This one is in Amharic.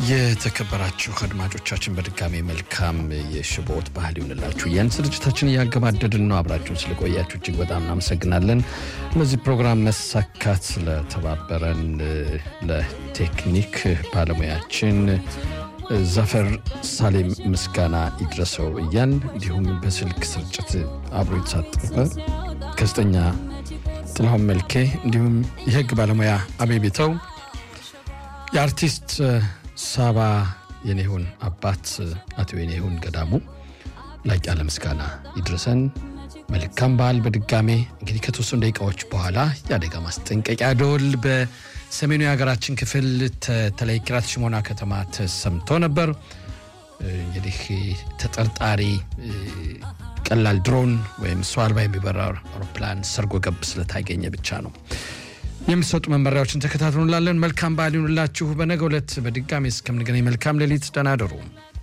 የተከበራችሁ አድማጮቻችን በድጋሚ መልካም የሽቦት ባህል ይሁንላችሁ እያን ስርጭታችን እያገባደድን ነው። አብራችሁን ስለቆያችሁ እጅግ በጣም እናመሰግናለን። ለዚህ ፕሮግራም መሳካት ስለተባበረን ለቴክኒክ ባለሙያችን ዘፈር ሳሌም ምስጋና ይድረሰው እያን እንዲሁም በስልክ ስርጭት አብሮ የተሳተፈ ጋዜጠኛ ጥላሁን መልኬ እንዲሁም የህግ ባለሙያ አቤቤተው የአርቲስት ሳባ የኔሁን አባት አቶ የኔሁን ገዳሙ ላቅ ያለ ምስጋና ይድረሰን። መልካም በዓል። በድጋሜ እንግዲህ ከተወሰኑ ደቂቃዎች በኋላ የአደጋ ማስጠንቀቂያ ደወል በሰሜኑ የሀገራችን ክፍል ተለይ ኪራት ሽሞና ከተማ ተሰምቶ ነበር። እንግዲህ ተጠርጣሪ ቀላል ድሮን ወይም ሰው አልባ የሚበራ አውሮፕላን ሰርጎ ገብ ስለታገኘ ብቻ ነው። የሚሰጡ መመሪያዎችን ተከታትሉ እንላለን። መልካም በዓል ይሁንላችሁ። በነገ ዕለት በድጋሚ እስከምንገናኝ መልካም ሌሊት፣ ደህና እደሩ።